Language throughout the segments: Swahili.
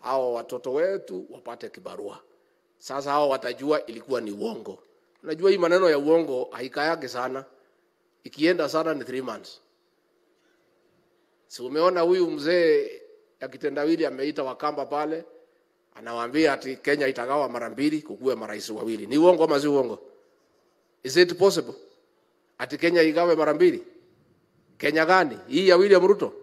hao watoto wetu wapate kibarua. Sasa hao watajua ilikuwa ni uongo. Unajua hii maneno ya uongo haikayage sana, ikienda sana ni three months. Si umeona huyu mzee ya kitendawili ameita Wakamba pale, anawaambia ati Kenya itagawa mara mbili, kukuwe marais wawili. Ni uongo ama si uongo? Is it possible ati Kenya igawe mara mbili? Kenya gani hii ya William Ruto?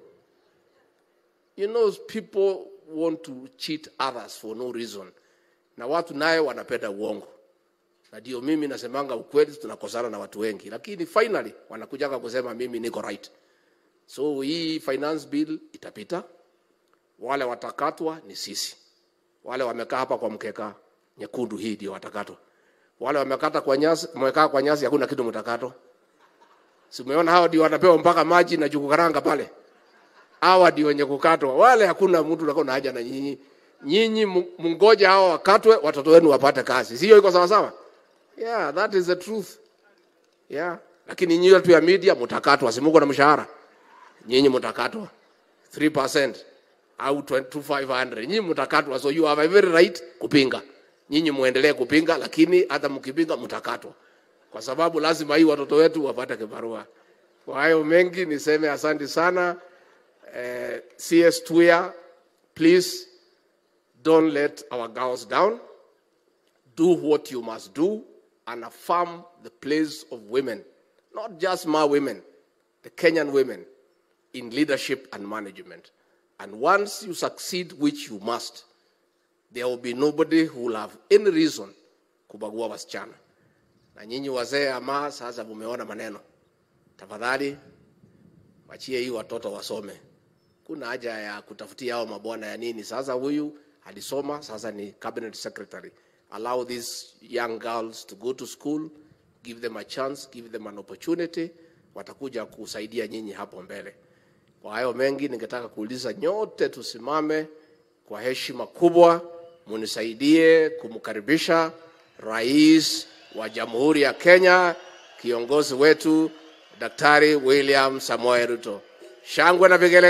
You know people want to cheat others for no reason, na watu naye wanapenda uongo, na ndio mimi nasemanga ukweli, tunakosana na watu wengi, lakini finally wanakujaga kusema mimi niko right. So hii finance bill itapita, wale watakatwa ni sisi, wale wamekaa hapa kwa mkeka nyekundu, hii ndio watakatwa. Wale wamekata kwa nyasi, wamekaa kwa nyasi, hakuna kitu mtakatwa. Si umeona hao ndio wanapewa mpaka maji na jugu karanga pale hawa ndio wenye kukatwa, wale hakuna mtu anakuwa na haja na nyinyi. Nyinyi mngoje hao wakatwe, watoto wenu wapate kazi, sio? Iko sawa sawa? Yeah, that is the truth. Yeah, lakini nyinyi watu ya media mtakatwa, si mko na mshahara? Nyinyi mtakatwa 3% au 2500 nyinyi mtakatwa, so you have a very right kupinga. Nyinyi muendelee kupinga, lakini hata mkipinga mtakatwa, kwa sababu lazima hii watoto wetu wapate kibarua. Kwa hayo mengi niseme asante sana. Uh, CS Tuya, please don't let our girls down. Do what you must do and affirm the place of women, not just my women, the Kenyan women in leadership and management. And once you succeed, which you must, there will be nobody who will have any reason kubagua wasichana. Na nyinyi wazee ama sasa mumeona maneno, tafadhali wachie hii watoto wasome kuna haja ya kutafutia hao mabwana ya nini. Sasa huyu alisoma, sasa ni cabinet secretary. Allow these young girls to go to school, give them a chance, give them an opportunity, watakuja kusaidia nyinyi hapo mbele. Kwa hayo mengi, ningetaka kuuliza nyote tusimame kwa heshima kubwa, munisaidie kumkaribisha rais wa Jamhuri ya Kenya, kiongozi wetu Daktari William Samoei Ruto. Shangwe na vigele